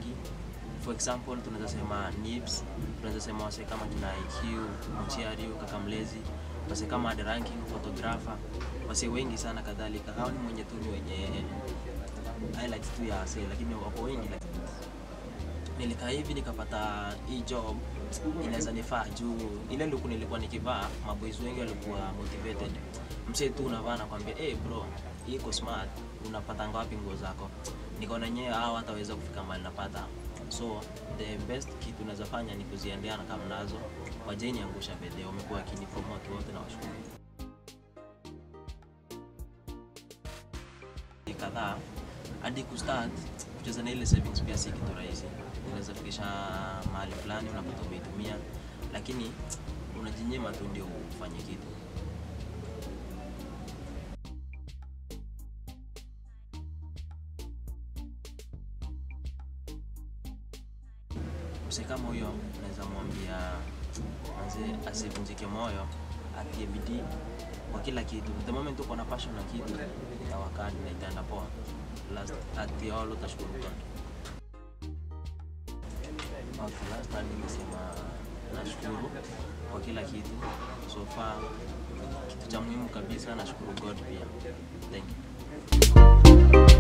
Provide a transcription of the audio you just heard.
wengi for example tunaweza sema Nibs, tunaweza sema wase kama kina IQ, Mchiario, kaka Mlezi, wase kama The Ranking photographer, wase wengi sana kadhalika. Hao ni mwenye tu ni wenye highlights tu ya wase, lakini wapo wengi like, nilikaa hivi nikapata hii job inaweza nifaa juu ile luku nilikuwa nikivaa maboys wengi walikuwa motivated msee tu unavaa nakwambia hey bro hii iko smart unapata ngapi nguo zako nikaona nyewe hao hataweza kufika mahali napata so the best kitu unaweza fanya ni kuziendeana kama nazo wajeni angusha bedhe wamekuwa wakinipromote wote na washukuru kadhaa hadi kustart kucheza na ile savings pia si kitu rahisi unaweza fikisha mahali fulani unapata umeitumia lakini unajinyima tu ndio ufanye kitu mse kama huyo naweza mwambia manze asivunjike moyo atie bidii kwa kila kitu the moment uko na passion na kitu itawakani na itaenda poa last at the all utashukuru God okay, last time nimesema nashukuru kwa kila kitu so far kitu cha muhimu kabisa nashukuru God pia thank you